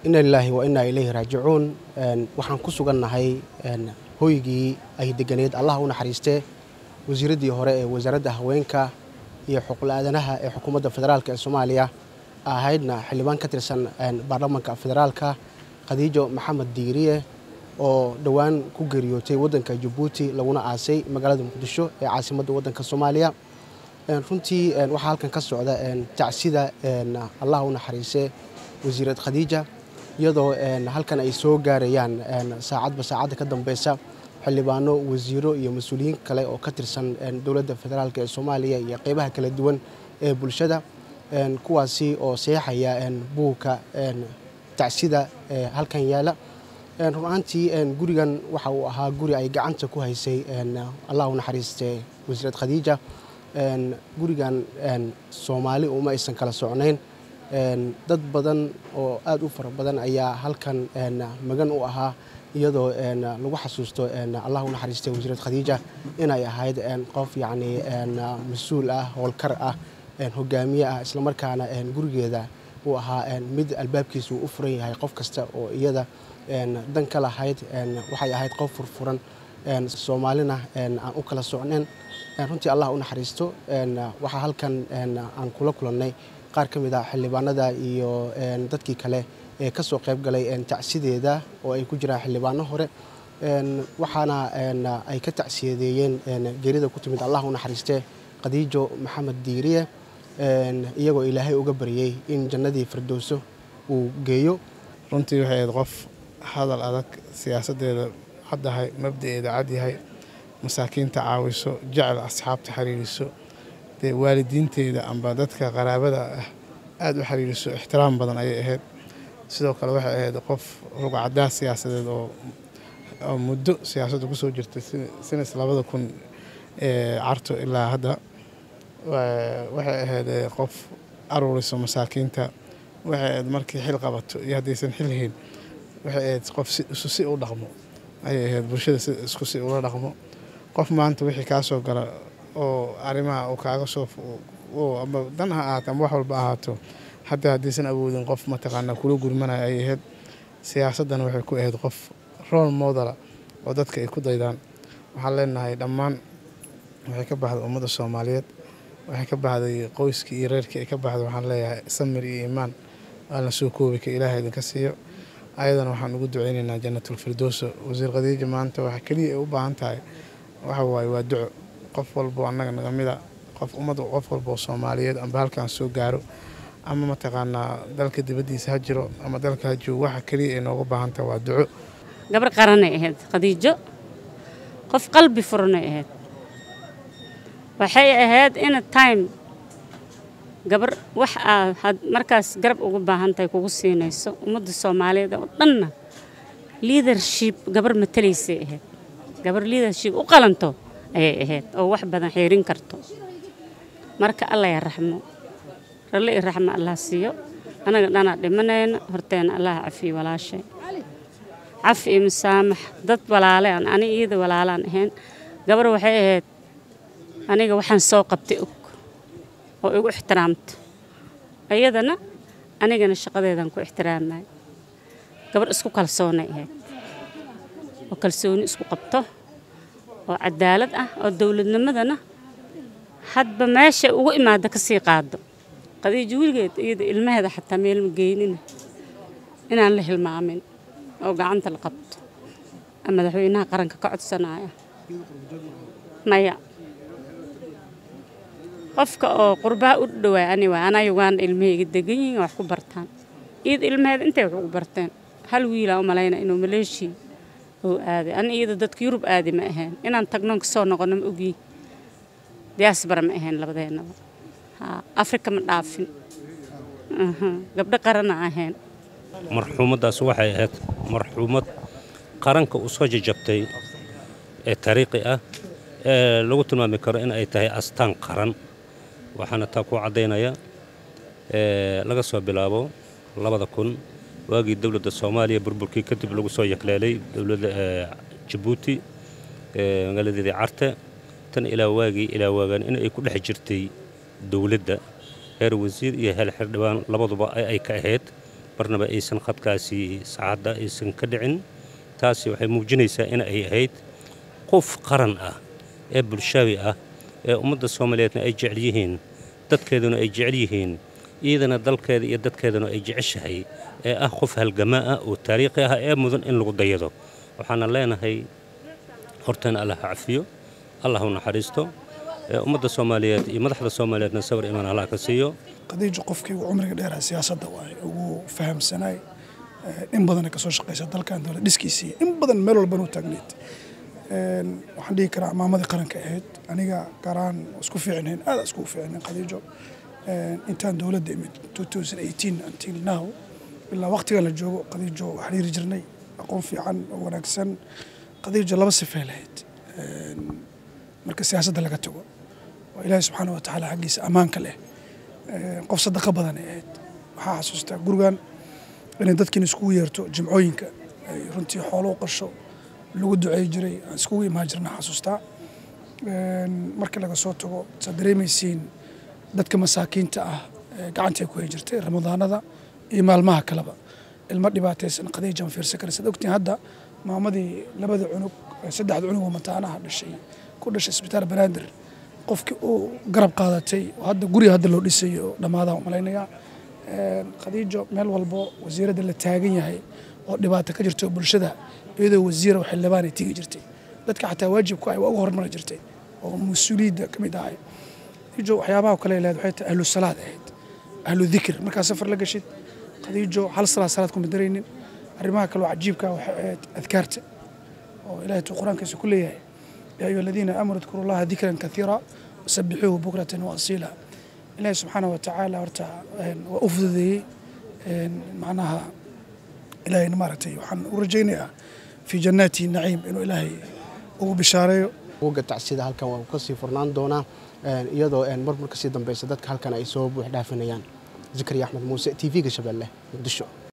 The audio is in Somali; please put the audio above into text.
ina lilaahi wa innaa ilayhi raajicuun waxaan ku sugannahay hoygii ay deganeed allah u naxariistee wasiiraddii hore ee wasaaradda haweenka iyo xuquuqla-aadanaha ee xukuumadda federaalk ee soomaaliya ahaydna xildhibaan ka tirsan baarlamaanka federaalka khadiijo maxamed diiriye oo dhowaan ku geeriyootay waddanka jabuuti laguna aasay magaalada muqdisho ee caasimadda waddanka soomaaliya runtii waxaa halkan ka socda tacsida allah u naxariisee wasiirad khadiija iyadoo halkan ay soo gaarayaan saacadba saacadda ka dambeysa xildhibaano wasiiro iyo mas-uuliyiin kale oo ka tirsan dowladda federaalk ee soomaaliya iyo qeybaha kala duwan ee bulshada kuwaasi oo seexaya buugka tacsida halkan yaala run ahaantii gurigan waxa uu ahaa guri ay gacanta ku haysay allah u naxariistee wasiirad khadiija gurigan soomaali uma aysan kala socnayn dad badan oo aad u fara badan ayaa halkan magan u ahaa iyadoo lagu xasuusto allah u naxariistay wasiirad khadiija inay ahayd qof yacni mas-uul ah howlkar ah hogaamiye ah islamarkaana gurigeeda uu ahaa mid albaabkiisa uu u furan yahay qof kasta oo iyada dan ka lahayd waxay ahayd qof furfuran soomaalina aan u kala socnayn runtii allah u naxariisto waxaa halkan aan kula kulannay qaar ka mid ah xildhibaanada iyo dadkii kale ee ka soo qayb galay tacsideeda oo ay ku jiraan xildhibaano hore waxaana ay ka tacsiyadeeyeen geerida ku timid allah u naxariistee khadiijo maxamed diiriye iyagoo ilaahay uga baryey in jannadii firdowso uu geeyo runtii waxay ahayd qof hadal adag siyaasaddeeda caddahay mabda'eeda cadyahay masaakiinta caawiso jecel asxaabta xiriiriso dee waalidiinteeda amba dadka qaraabada ah aada u xiriiriso ixtiraam badan ayay ahayd sidoo kale waxay ahayd qof rugcadaas siyaasadeed oo muddo siyaasadda kusoo jirtay sinas labada kun ee carto ilaa hadda waxay ahayd qof aruuriso masaakiinta waxay ahayd markii xil qabato iyo haddaysan xil hayn waxay ahayd qof isu si u dhaqmo ayay ahayd bulshada si isku si ula dhaqmo qof maanta wixii kaa soo gala oo arrimaha uu kaaga soo ama dan ha ahaato ama wax walba ahaato hataa haddaysan awoodin qof mataqaanaa kula gurmanaya ay ahayd siyaasaddana waxay ku ahayd qof rool modala oo dadka ay ku daydaan waxaan leenahay dhammaan waxay ka baxday ummadda soomaaliyeed waxay ka baxday qoyskii iyo reerkii ay ka baxday waxaan leeyahay samir iyo iimaan aalna soo koobi ka ilaaha idinka siiyo ayadana waxaan ugu duceynaynaa janatulfirdowso wasiir khadiija maanta waxa keliya ay u baahan tahay waxa waaye waa duco qof walbo annaga naga mida qof ummad qof walba oo soomaaliyeed amba halkaan soo gaaro ama mataqaanaa dalka dibaddiisa ha jiro ama dalka ha joogo waxa keliya ay nooga baahan tahay waa duco gabar qaranay ahayd khadiijo qof qalbi furanay ahayd waxay ahayd ina time gabar wax aad markaas garab ugu baahan tahay kugu siinayso ummadda soomaaliyeed oo dhanna liadership gabar matalaysay ahayd gabar liadership u qalanto ayay ahayd oo wax badan xeerin karto marka alla ya raxmo ralle i raxmo allah siiyo anaga dhanaa dhimanayna horteena allah cafiyo walaashay cafi iyo musaamax dad walaale aan ani iyada walaalaan ahayn gabar waxay ahayd aniga waxaan soo qabtay og oo igu ixtiraamto iyadana anigana shaqadeedaan ku ixtiraamay gabar isku kalsoonay ahayd oo kalsooni isku qabto oo cadaalad ah oo dowladnimadana hadba meesha ugu imaada ka sii qaado qadiijo weligeed iyada ilmaheeda xataa meel ma geynina inaan la hilmaamin oo gacanta la qabto madaxweynaha qaranka ka codsanaya maya qofka oo qurbaha u dhawaay ani waay anaa uganda ilmahayga degan yihiin wax ku bartaan iyada ilmaheeda intay wax ugu barteen hal wiilaa u malayna inuu maleeshiya oo aaday ani iyada dadka yurub aadi ma ahayn inaan tagnoon kasoo noqono ma ogii diaasbara ma ahayn labadeennaba afrika ma dhaafin gabdho qarana ahayn marxuumaddaas waxay ahayd marxuumad qaranka u soo jajabtay ee taariikhi ah ee lagu tilmaami karo in ay tahay astaan qaran waxaana taa ku caddaynaya laga soo bilaabo labada kun waagii dowladda soomaaliya burburkii kadib lagu soo yakleelay dowladda jabuuti magaaladeedii carte tan ilaa waagii ilaa waagaan in ay ku dhex jirtay dowladda heer wasiir iyo heer xildhibaan labaduba ay ka ahayd marnaba aysan khadkaasi saacadda aysan ka dhicin taasi waxay muujinaysaa in ay ahayd qof qaran ah ee bulshaawi ah ee ummadda soomaaliyeedna ay jecel yihiin dadkeeduna ay jecel yihiin iyadana dalkeeda iyo dadkeeduna ay jeceshahay ee ah qof halgamaa ah oo taariikhi ah ee mudan in lagu dayado waxaana leenahay hortana allah ha cafiyo allah u naxariisto ee ummadda soomaaliyeed iyo madaxda soomaaliyeedna sawir imaan allah ka siiyo qadiijo qofkii ugu cumriga dheeraa siyaasadda waaye ugu fahamsanaay in badana kasoo shaqaysa dalkan dowlad dhiskiisii in badan meel walbana u taagneed waxaan dhihi karaa maamadii qaranka ahayd aniga garaan isku fiicnayn aada isku fiicnayn qadiijo intaan dowladda imid until now ilaa waqtiga la joogo qadiijo xiriiri jirnay aqoon fiican oo wanaagsan qadiijo laba sifay lahayd marka siyaasadda laga tago oo ilaahay subxaana wa tacaala xaggiisa ammaanka leh qof sadaqa badan ay ahayd waxaa xasuustaa gurigan inay dadkiin iskugu yeerto jimcooyinka ay runtii xoolo u qasho lagu duceey jiray aan iskugu imaan jirna xasuustaa markii laga soo tago saad dareemaysiin dadka masaakiinta ah gacantay ku hay jirtay ramadaanada iyo maalmaha kaleba ilmo dhibaataysan qadiijaan fiirsan kara saad ogtiin hadda maamadii labada cunug saddexda cunug oo mataanaha dhashay ku dhashay isbitaal banaadir qofkii uu garab qaadatay oo hadda guriga hadda loo dhisayo dhammaadaan malaynayaa khadiijo meel walbo wasiiradda la taagan yahay oo dhibaato ka jirto bulshada iyadoo wasiira xildhibaanay tegi jirtay dadka xataa waajibku ay waa uga hormari jirtay oo mas-uuliyadda ka mid ahay khadiijo waxyaabaha kale lehed waxay tahay ahlu salaad ahayd ahlu dikr markaa safar la gashid khadiijo hal salaad salaad kuma daraynin arrimaha kaloo cajiibka waxay ahayd adkaarta oo ilaahay tuu qur-aankiisa ku leeyahay yaa ayuha aladiina aamanuu adkuru llaha dikran kaiira wasabixuuhu bukratan wa asiila ilaahay subxaana wa tacaala horta waa u fududeeyey macnaha ilaahayna maaragtay waxaan u rajaynayaa fii jannaati naciim inuu ilaahay ugu bishaareeyo uga tacsida halkan waa kasii furnaan doonaa iyadoo mar mar kasii dambeysa dadka halkan ay soo buux dhaafinayaan zakariya axmed muuse t v-ga shabeelle muqdisho